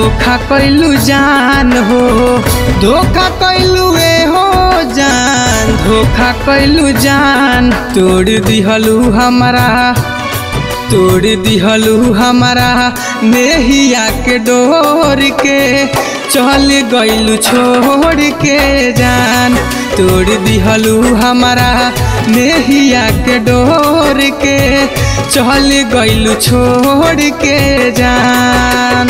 धोखा कैलू जान हो धोखा कैलू ए हो जान धोखा कैलू जान तोड़ दिहलू हमारा तोड़ दिहलू हमारा नेहिया के डोर के चल गइलू छोड़ के जान तोड़ दिहलू हमारा नेहिया के डोर के चल गइलू छोड़ के जान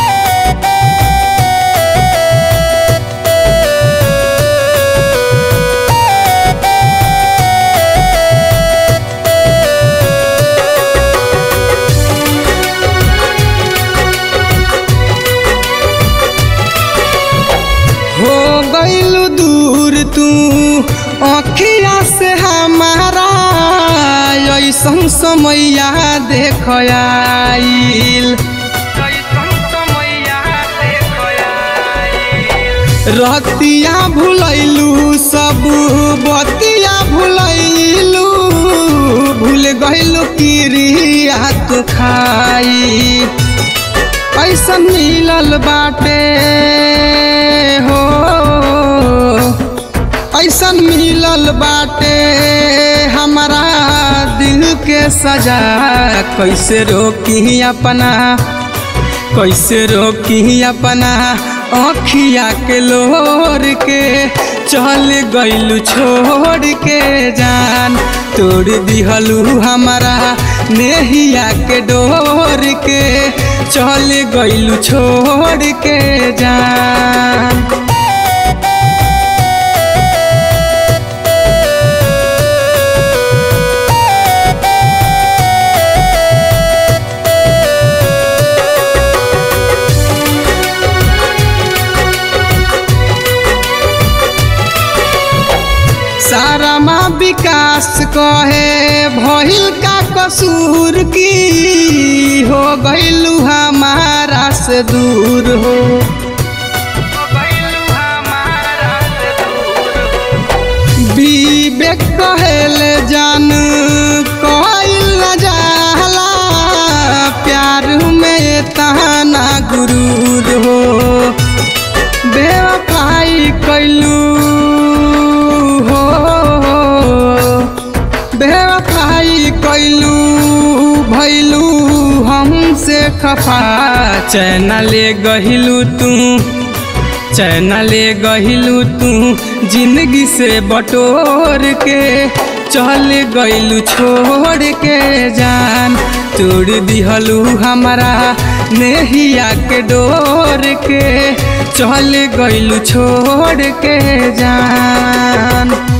हो गइलू दूर तू अखिया से हमारा ऐसन समैया देख आइल रतिया भुलैलू सब बतिया भुलैलू भूल गइलू किरिया तू खाई ऐसन मिलल बाटे हो ऐसन मिलल बाटे हमारा दिल के सजा कैसे रोकी अपना कैसे रोकी अपना अखिया के लोर के चल गइलू छोड़ के जान तोड़ दिहलू हमारा नेहिया के डोर के चल गइलू छोड़ के जान सारा माँ विकास कहे भइल का कसूर की हो गइलू हमारा से दूर हो विवेक कहल जान कहल न जाला प्यार में तहाना गुरूर हो बेवफाई कैलू हो बेवफाई कैलू भैलू हमसे खफा चैन ले गहिलू तू चैन ले गहिलू तू जिंदगी से बटोर के चल गइलू छोड़ के जान तोड़ दिहलू हमारा नेहिया के डोर के चल गइलू छोड़ के जान